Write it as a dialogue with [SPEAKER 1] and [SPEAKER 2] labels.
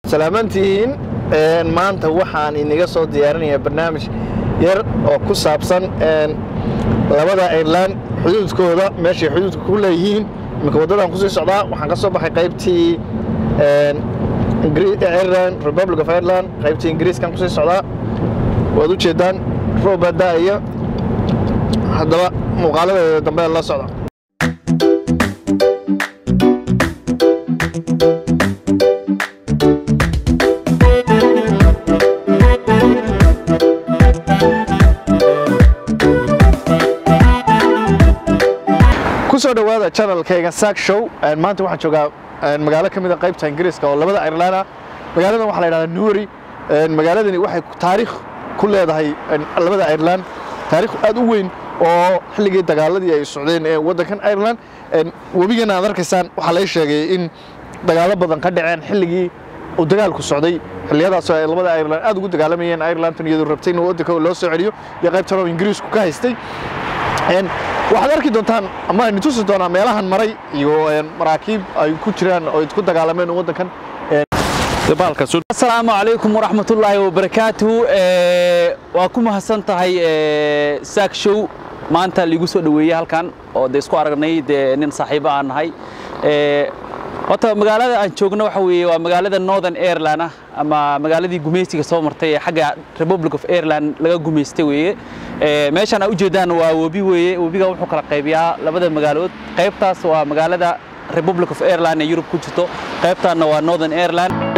[SPEAKER 1] salaamantihiin maanta waxaan inaga soo diyaarinayaa barnaamij yar oo ku saabsan labada ireland xuduudkooda meeshay xuduudka ku leeyihiin iminka waddadan kusii socdaa waxaan ka soo baxay qaybtii ireland republic of ireland qaybtii ingiriiskan kusii socdaa waad u jeedaan roob baa da'aya haddaba muuqaaladeeda dambe la socda kusoo dhowaada channelkayga saak show maanta waxaan joogaa magaalo ka mid a qaybta ingiriiska oo labada ireland ah magaaladan waxaa la yidhahdaa newry magaaladani waxay taariikh ku leedahay labada ireland taariikh aad u weyn oo xilligii dagaaladii ay socdeen ee waddankan ireland webigana aad arkaysaan waxaa lay sheegay in dagaalo badan ka dhaceen xilligii uu dagaalku socday xilliyadaas ay labada ireland aad ugu dagaalamayeen irelandtan iyadoo rabtay in waddanka loo soo celiyo iyo qaybtan oo ingiriisku ka haystay waxaad arki doontaan ama aynu tusi doonaa meelahan maray iyo maraakiib ay ku jiraan oo isku dagaalameen waddankan
[SPEAKER 2] asalaamu calaykum waraxmatullaahi wabarakaatuhu waa ku mahadsan tahay saak show maanta liigu soo dhoweeyey halkan oo de isku aragnay dee nin saaxiibo aan nahay horta magaalada aan joogno waxa weeye waa magaalada northern ireland ah ama magaaladii gumaystiga soo martay ee xagga republic of ireland laga gumaystay weeye meeshaan aa ujeedaan waa webi weeye webiga wuxuu kala qaybiyaa labada magaalood qaybtaas waa magaalada republic of ireland ee yurub ku jirto qaybtaanna waa northern ireland